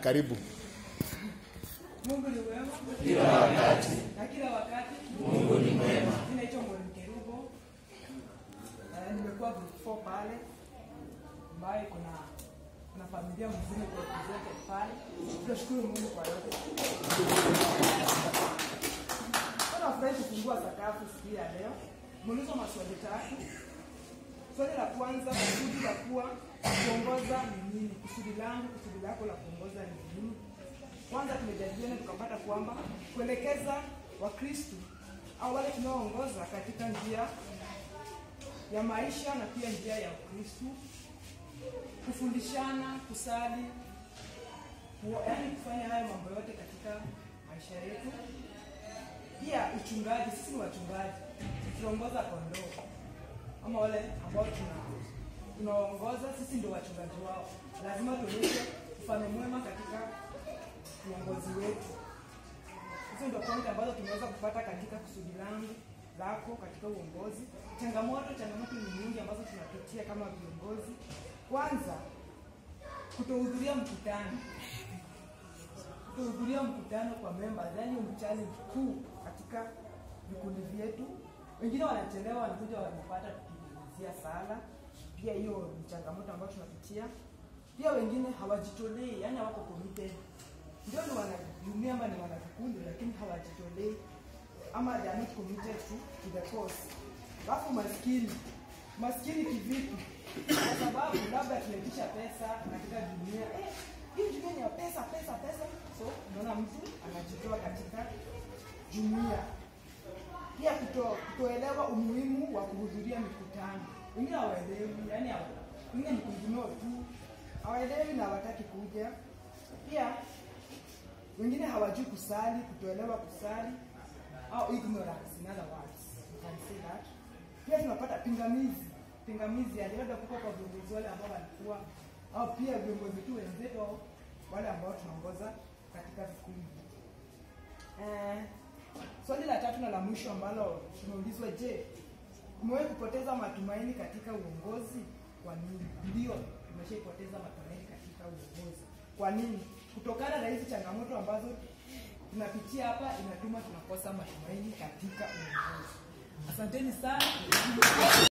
karibu. Mungu ni mwema kila wakati, na kila wakati Mungu ni mwema. Mimi naitwa Mwalimu Kerubo. Eh, nimekuwa group 4 pale ambaye kuna kuna familia mzima kwa represented pale. Tunashukuru Mungu kwa yote. Kuna furahi kufungua sakafu siku ya leo. Muulizo maswali tatu. Swali la kwanza, kusudi la kuwa kuongoza ni nini? Kusudi langu, kusudi lako la kuongoza ni nini? Kwanza tumejadiliana tukapata kwamba kuelekeza Wakristu au wale tunaoongoza katika njia ya maisha na pia njia ya Ukristu, kufundishana, kusali, ku- yaani kufanya hayo mambo yote katika maisha yetu. Pia uchungaji, sisi ni wachungaji, tunaongoza kondoo ama wale ambao tuna tunaongoza, sisi ndio wachungaji wao. Lazima tuonyeshe mfano mwema katika uongozi wetu. Hizo ndio point ambazo tumeweza kupata katika kusudi langu lako katika uongozi. Changamoto, changamoto ni nyingi ambazo tunapitia kama viongozi. Kwanza, kutohudhuria mkutano, kutohudhuria mkutano kwa members, yani mchali mkuu katika vikundi vyetu. Wengine wanachelewa, wanakuja wanapata tukimalizia sala. Pia hiyo ni changamoto ambayo tunapitia. Pia wengine hawajitolei, yani hawako committed ndio ni wanajumia ama ni wanavikundi lakini hawajitolei ama they are not committed to, to the cause. Alafu maskini, maskini kivipi? Kwa sababu labda tunaitisha pesa katika dunia eh, hii dunia ni ya pesa pesa pesa, so unaona mtu anajitoa katika jumuia. Pia kuto, kutoelewa umuhimu wa kuhudhuria mikutano. Wengine hawaelewi, yani hawa- wengine ni kungunoo tu, hawaelewi na hawataki kuja. Pia wengine hawajui kusali, kutoelewa kusali au ignorance in other words. You can say that. Pia tunapata pingamizi, pingamizi yani labda kuko kwa viongozi wale ambao walikuwa au pia viongozi tu wenzetu au wale ambao tunaongoza katika vikundi. Eh, swali la tatu na la mwisho ambalo tumeulizwa, je, umewahi kupoteza matumaini katika uongozi? Kwa nini? Ndio, tumeshaipoteza matumaini katika uongozi. Kwa nini? Kutokana na hizi changamoto ambazo tunapitia hapa, inatuma tunakosa matumaini katika uongozi. Asanteni sana.